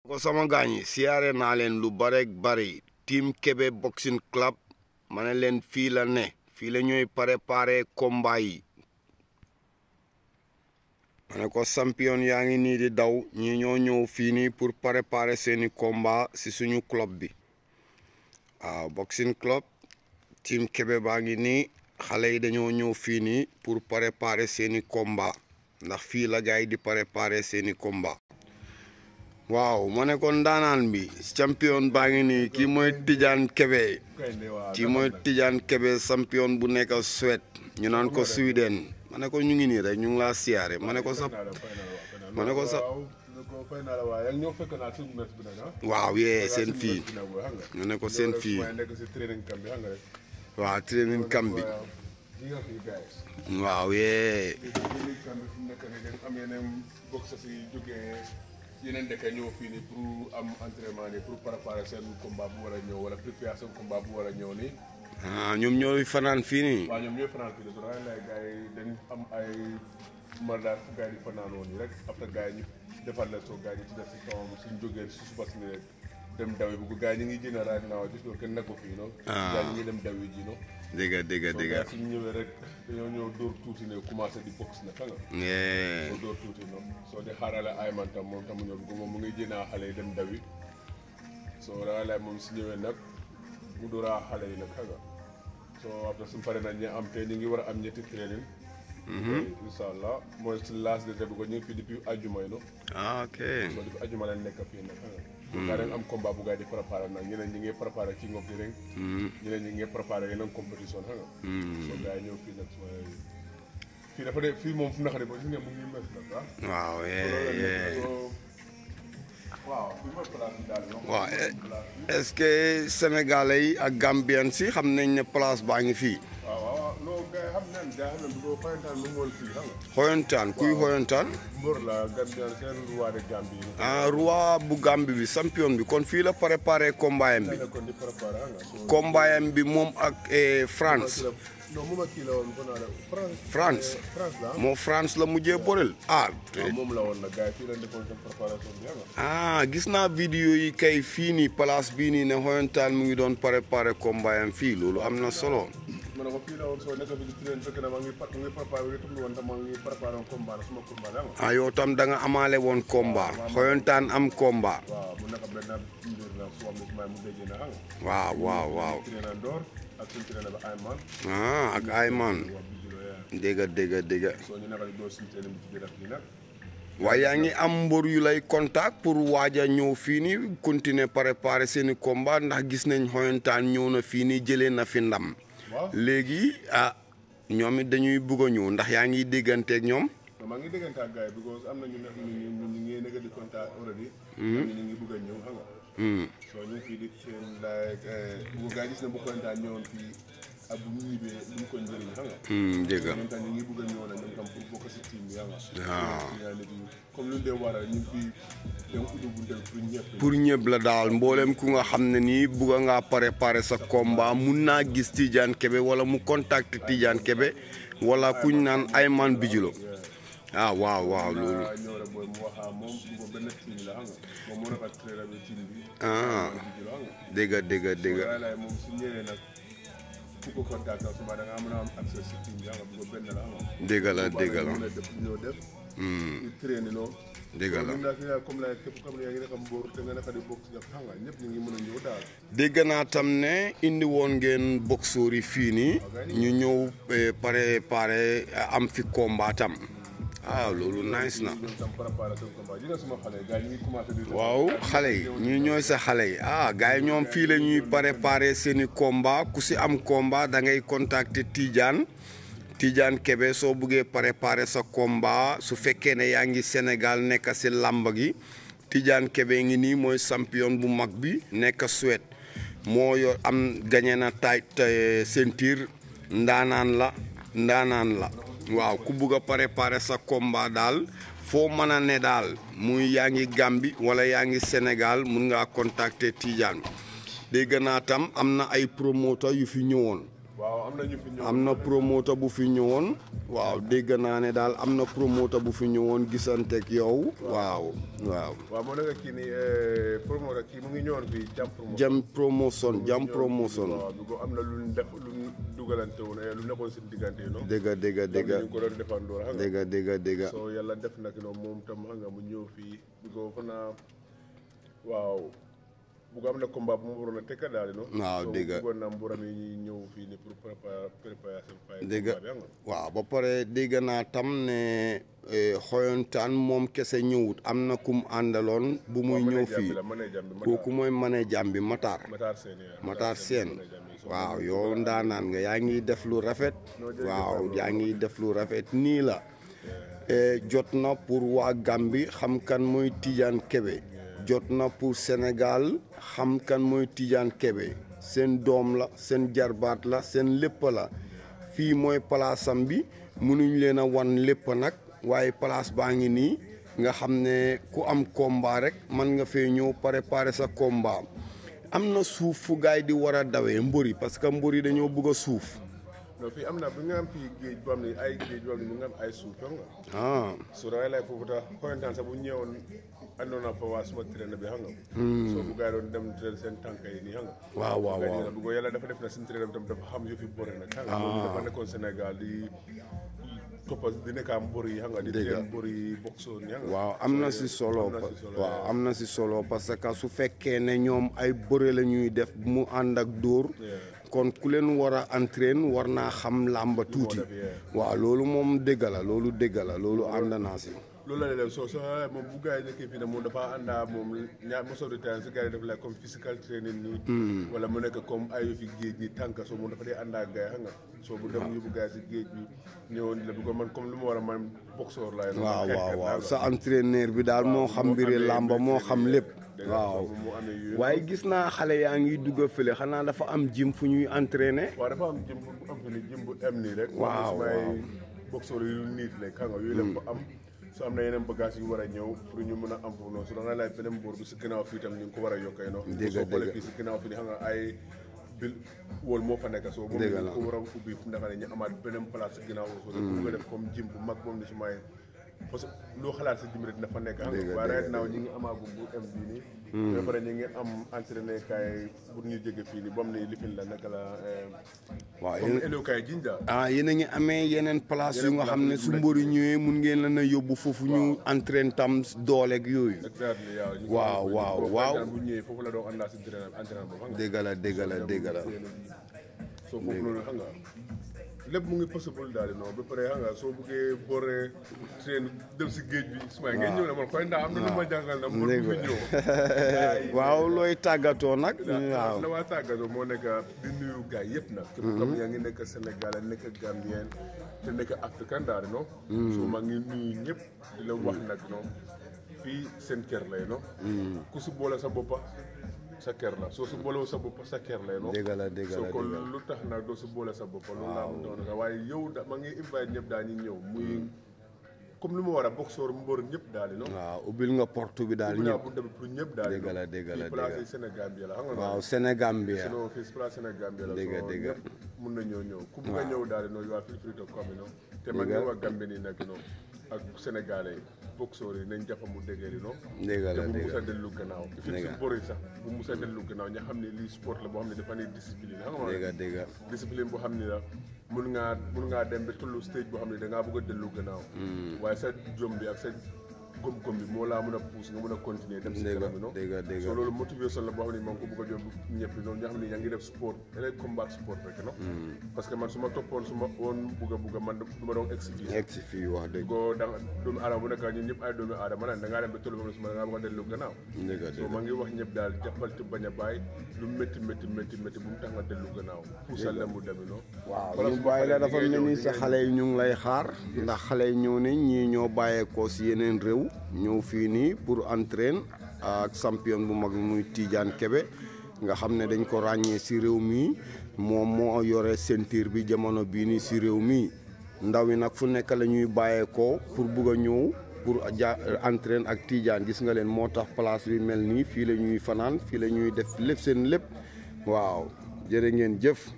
ko sama gaañ yi siyaare naa leen lu bare bari team Kebe boxing club ma ne leen fii la ne fii la ñooy préparé combat yi ma ne ko champion yaa ngi nii di daw ñi ñoo ñëw fii nii pour préparer seeni combat si suñu club bi waaw boxing club team Kebe baa ngi nii xale yi dañoo ñëw fii nii pour préparer seeni combat ndax fii la gars yi di préparer seeni combat waaw ma ne ko ndaanaan bi champion baa ngi nii kii mooy Tidiane Kebe kii mooy Tidiane Kebe champion bu nekk Suède ñu naan ko Sweden ma ne ko ñu ngi nii rek ñu ngi laa siyaare ma ne ko sa ma ne ko sa waaw yee seen fii ñu ne ko seen fii waaw training camp bi waaw yee yeneen dëkk ñëw fii nii pour am entraînement nii pour préparer seen combat bu war a ñëw wala préparer seen combat bu war a ñëw nii. ah ñoom ñooy fanaan fii nii. waaw ñoom ñooy fanaan fii nii su la gars yi dañ am ay mandat fu gars yi di fanaan woon nii rek après gars yi ñu defal leen soo gars yi ñu ci def si kawam suñ jógee si suba si nii rek dem dawi bu gars yi ñu ngi jënd raaj naaw gis nga kenn nekku fii noonu. ah gars yi ñu ngi dem dawi ji noonu. dégg nga dégg nga dégg nga. soo suñ ñëwee rek dañoo ñëw dóor tuuti ne commencé di box na xam nga. yee soo dóor tuuti noonu soo di xaarale ay man tam moom tam ñëw moom mu ngi jënaa xale yi dem dawi soo ragalay moom si ñëwee nag mu dóoraa xale yi nag xam nga soo après suñu paree nag ñu am te ñu ngi war a am ñetti training incha allah mooy si laas de bi ko ñu ngi fii depuis ajuma yi no ah ok soo depuis ajuma lañ nekk fii nag xam nga gaa dañ am combat bu gaa yi di préparé nag ñeneen ñi ngi préparé king of the ring ñeneen ñi ngi préparé yeneen compétition xam nga soo gaa yi ñëw fii nag mooy fii dafa de fii moom fu naqari ba gis nga mu ngi mes nag ah waaw yee yee waaw fii mooy place bi daal non waaw est-ce que sénégalais yi ak gambien si xam nañ ne place baa ngi fii waaw waaw non gars yi xam nañ gars yi xam nañ bu ko xoyantaan lu mu woon fii xam nga xoyantaan kuy xoyantaan mbër la Gambien seen roi de Gambie yi ah roi bu Gambie bi champion bi kon fii la préparé combat am bi nekkoon di préparé xam nga so combat am bi moom ak eh, France non moom ak kii la woon ko naa la France France France la moo France la mujjee borel ah waaw moom la woon nag gars yi fii lañ defoon seen préparation bi xam nga ah gis naa vidéo yi kay fii nii place bii nii ne xoyantaan mu ngi doon préparé combat am fii loolu am na solo ma ne ko fii la woon soo nekk bi di train fekk na maa ngi par- mu ngi préparé bi tum woon tam maa ngi préparé woon combat la suma combat la xam nga ah yow tam da nga amaale woon combat xoyantaan am combat waaw mu nekk benn mbir la su am ne may mu déggee na xam nga waaw waaw waaw trainer Ndor ak suñu trainer ba Ayman ah ak Ayman wax bi julo yaa dégga dégga dégga soo ñu nekk di door suñu trainer bi ci biir fii nag waaye yaa ngi am mbër yu lay contact pour waaj a ñëw fii nii continuer préparer seeni combat ndax gis nañ xoyantaan ñëw na fii nii jëlee na fi ndam waaw léegi ah ñoom it dañuy bugg a ñëw ndax yaa ngi dégganteeg ñoom non maa ngi déggante ak gars yi because am na ñu nekk ñu ngi ñu ngi nekk di contact already ñu ñu ngi bëgg a ñëw xam nga soo ñu ngi fii di train like bu gars yi gis ne bu kontaan ñëwoon fii ak bu ñu ñibbee lu mu ko njëriñ xam nga Hmm, dégg nga ñoom tam ñu ngi bëgg a ñëw nag ñoom tam pour bokk si team bi xam nga waaw yaa nit ñi comme lu ñu dee waral ñu ngi fii dem uddu bu ndel pour ñëpp pour ñëpp la daal mboolem ku nga xam ne nii bugg ngaa préparer sa combat mun naa gis Tidiane Kebe wala mu contacter Tidiane Kebe wala kuñ naan Ayman Bijilo ah waaw waaw loolu ah ñëw rek booy mu waxaa moom bu ko benn team la xam nga moom moo nekk ak trainer bi team bi ah bi la xam nga dégg nga dégg nga dégg nga waaye laay moom su ñëwee nag ku ko contact ak suba da nga mën a am accès si team bi xam nga bu ko benn la xam nga dégg la dégg la mën a def ñoo def di traîner noonu dégg la ñun daal fi nga comme la képp comme yaa ngi nekk mbóor te nga nekk di bokk si xam nga ñëpp ñu ngi mën a ñëw daal dégg naa tam ne indi woon ngeen boxeur yi fii nii ñu ñëw eh, préparer am fi combat tam ah loolu nice na ñoom tam préparé seen combat ji nga suma xale gars yi ñu ngi commencé di waaw xale yi ñu ñooy sa xale yi ah gars yi ñoom fii la ñuy préparer seeni combat ku si am combat da ngay contacter Tidiane Tidiane Kebe soo buggee préparer sa combat su fekkee ne yaa ngi Sénégal nekk si làmb gi Tidiane Kebe ngi nii mooy champion bu mag bi nekk Suède moo yor am gagné na tay ceinture ndaanaan la ndaanaan la waaw ku bugg a préparer sa combat daal foo mën a ne daal muy yaa ngi Gambie wala yaa ngi Sénégal mun ngaa contacter Tidiane dégg naa tam am na ay promoteur yu fi ñëwoon waaw am na ñu fi ñëw am na promoteur bu fi ñëwoon waaw dégg naa ne daal am na promoteur bu fi ñëwoon gisanteeg yow waaw waaw waaw moo nekk kii nii promoteur kii mu ngi ñëwoon fii jam promotion jam promotion jam promotion waaw bi ko am na lu def lu dugalante woon lu nekkoon seen diggante yi noonu dégg dégg dégg ñu ko doon defandoo xam nga dégg dégg dégg soo yàlla def nag noonu moom tam xam nga mu ñëw fii bi ko fa naa waaw bu ko am na combat bu mu waroon a tekka daal no waaw So, dégg bëggoon naa mburam yi ñuy ñëw fii ni pour préparer préparer seen fay dégg combat bi xam nga waaw ba pare dégg naa tam ne eh, xoyantaan moom kese ñëwut am na kum àndaloon bu muy ñëw fii la mën a jàmbi kooku mooy manager bi Matar Matar Sène yaa Matar Sène mën a jàmbi. So, waaw yow ndaanaan nga yaa ngi def lu rafet waaw yaa ngi def lu rafet nii la Eh, jot na pour waa Gambie xam kan mooy Tidiane Kebe jot na pour Sénégal xam kan mooy Tidiane Kebe seen doom la seen jarbaat la seen lépp la fii mooy palaasam bi mënuñ leen a wan lépp nag waaye palaas baa ngi nii nga xam ne ku am combat rek man nga fee ñëw préparer sa combat am na suuf fu gaay di war a dawee mbëri parce que mbëri dañoo bëgg a suuf non fii am na bi nga am fii géej boo xam ne ay géej boo xam ne mu nga am ay suuf xam nga ah so dangay lay foofu tax xoyantaan sax bu ñëwoon àndoon naa fa waa suma traîne bi xam nga soo bu gars yi doon dem traîne seen tànk yi nii xam nga waaw waaw gars waaw yi nag bu ko yàlla dafa def na seen traîne bi tam dafa xam yëfi bëre nag xam nga moom dafa nekkoon Sénégal di toppa di nekk am mbër yi xam nga di Dëgg la. traîne mbër yi boxoon yi xam nga waaw am na si solo am na si solo, waaw am na si solo parce que su fekkee ne ñoom ay bëre la ñuy def mu ànd ak dóor kon ku leen war a entraîne war naa xam làmba tuuti def, yeah. waaw loolu moom dégg la loolu dégg la loolu ànd naa si loolu la leen soo soo moom bu gars yi nekkee fii ne moom dafa àndaa moom ñaar most of the time si gars yi def like comme physical training nii wala mu nekk comme ay fi géej ni tànk soo moom dafa dee àndaa ak gars yi xam nga soo bu dem yóbbu gars yi si géej bi ñëwoon la bi ko man comme lu ma war a man boxeur laay waaw waaw waaw sa entraîneur bi daal moo xam mbiri làmba moo xam lépp waaw mu amee yooyu waaye gis naa xale yaa ngi dugg a fële xanaa dafa am gym fu ñuy entraîner waaw dafa am jëm bu am fi ni jëm bu am nii rek Waaw, sumay waaw. boxeur yu niit rek xam nga yooyu la fa am su am na yeneen bagage yu war a ñëw pour ñu mën a am foofu noonu su da nga laaj beneen boor bi si ginnaaw fii tam ñu ngi ko war a yokkee noonu Dëgg, soo xoolee dëgg. fii si ginnaaw fii ni xam nga ay bil wóol moo fa nekk soo moom Dëgg ñu la. ko war a ubbi fu ndax ne ñu amaat beneen place si ginnaaw soo bu nga def comme jim bu mag boobu ni su may parce que loo xalaat si jim rek dina fa nekk xam Dëgg, nga waaye dëgg, right now ñi ngi amaagum bu am bii nii ba pare ñu ngi am entraîné kaay pour ñu jóge fii nii bam ni lifin la naka la eh, waaw comme yéen élokaay jinja ah yéen a ngi amee yeneen place yu Yeneen nga xam ne place su yu mbëri ñëwee mun ngeen leen a yóbbu foofu ñu entraîne tam dooleeg yooyu exactly waaw ñu Waaw, ko- waaw, boo waaw. fàttaan bu ñëwee foofu la doon ànd naa si entraînement entraînement boobu xam nga dégg la dégg la dégg la soo foofu loolu xam nga lépp mu ngi possible daal di non ba pare xam nga soo buggee booree train dem si géej bi su ma ngeen ñëw ne man koy ndaa am na lu ma jàngal na mbër bu fi ñëw waaw looy tàggatoo nag waaw la waa tàggatoo moo nekk di nuyu gars yëpp nag képp kam yaa ngi nekk Sénégal nekk Gambien te nekk africain daal di non so maa ngi nuyu ñëpp di la wax nag non fii seen kër lay no ku si boole sa boppa sa kër la soo si boolewul sa bopp sa kër lay no dégg la dégg soo la ko dégg la lu tax nag doo si boole sa bopp loolu laa mu doon waaye yow da ma ngi invite ñëpp daal ñu ñëw muy comme lu ma war a boxeur mbër ñëpp daal di no waaw ubbil nga porte bi daal bu naa ñëpp bu demee pour ñëpp daal di Dégg la, dégg la, fii place dégg la. yi Sénégal bi la xam nga waaw Sénégal bi ya sinon fii si place Sénégal bi la Dégg soo dégg. ñëpp mun na ñëw ñëw ku bugg a ñëw daal di no you are feel free to come you know te man ngi wax Gambie nii nag no ak Sénégalais yi boxeur yi nañ jàpp mu déggee di no dégg te la bu dégg musa dellu gannaaw fi Dégg si bëri sax bu musa dellu gannaaw ña xam ne lii sport la boo xam ne dafa ne discipline xam nga dégg dégg discipline boo xam ne la mun ngaa mun ngaa dem ba tollu stage boo xam ne da ngaa bëgg a dellu gannaaw waaye sa jom bi ak sa gom-gom bi moo laa mën a pousse nga mën a continuer dem si dégg kanam bi no dégg dégg so loolu motivation la boo xam ne maa ngi ko bëgg a yóbbu ñëpp noonu ñoo xam ne yaa ngi def sport elay combat sport rek no parce que man su ma toppoon su ma woon bugg a bugg a man du ma doon egsi fii egg si fii wax dëgg ko da nga doomu aadama bu nekk ñun ñëpp ay doomu aadama la da ngaa dem ba tollu ba su ma da ngaa bëgg a dellu gannaaw dégg so dégg maa ngi wax ñëpp daal jàppal te bañ a bàyyi lu métti métti métti métti bu mu tax nga dellu gannaaw puusal la mu demi no waaw Wala ñu su ma bàyyi la xale dafa bi ngay mel ni ñëw, sa di ngay xale yi ñu ngi lay xaar ndax xale yi ñëw nañ ñii ñoo bàyyeekoo si yeneen réew ñëw fii nii pour entraîne ak champion bu mag muy Tidiane Kebe nga xam ne dañ ko ràññee si réew mi moom moo yore ceinture bi jamono bii nii si réew mi ndaw yi nag fu nekk la ñuy bàyyeekoo pour bugg a ñëw pour ja entraîne ak Tidiane gis nga leen moo tax place bi mel nii fii la ñuy fanaan fii la ñuy def lépp seen lépp waaw jërë ngeen jëf